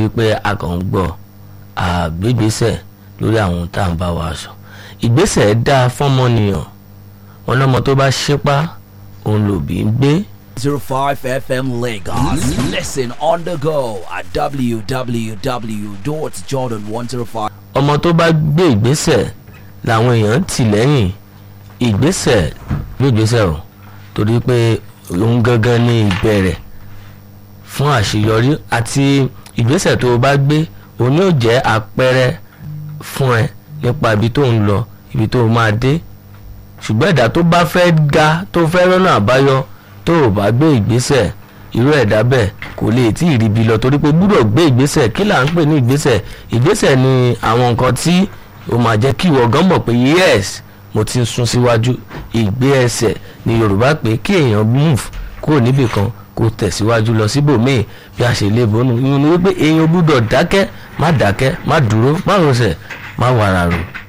wípé a kàn ń gbọ́ àgbégbèsẹ̀ lórí àwọn tá à ń bá wa sọ ìgbésẹ̀ dáa fọ́mọnìyàn wọn lọ́mọ tó bá ṣípá òun lòbí ń gbé. 05 FM Lagos. Listen on the go at www.jordan105. ọmọ tó bá gbé ìgbésẹ̀ làwọn èèyàn tì lẹ́yìn ìgbésẹ̀ gbé ìgbésẹ̀ o torí pé òun gangan ní ìbẹ̀rẹ̀ fún àṣeyọrí àti ìgbésẹ̀ tó o bá gbé òun yóò jẹ́ àpẹẹrẹ fún ẹ nípa ibi tó ń lọ ibi tó o máa dé ṣùgbọ́n ẹ̀dá tó bá fẹ́ ga tó fẹ́ rọ́nà àbáyọ tó o bá gbé ìgbésẹ̀ irú ẹ̀dá bẹ́ẹ̀ kò lè tí ì ríbi lọ torí pé gbúdọ̀ gbé ìgbésẹ̀ kí là ń pè ní ìgbésẹ̀ ìgbésẹ̀ ni àwọn nǹkan tí o máa jẹ́ kí ìwọ gan mọ̀ pé yes mo ti ń sún síwájú ìgbé ẹsẹ̀ ni Yorùbá pé kí èèyàn move kúrò níbì kan kó tẹ̀síwájú lọ síbòmíì bí a ṣe lè bọ́nu ìyẹn ni wípé èèyàn gbúdọ̀ dákẹ́ má dákẹ́ má dúró má rọsẹ̀ má wàrà rò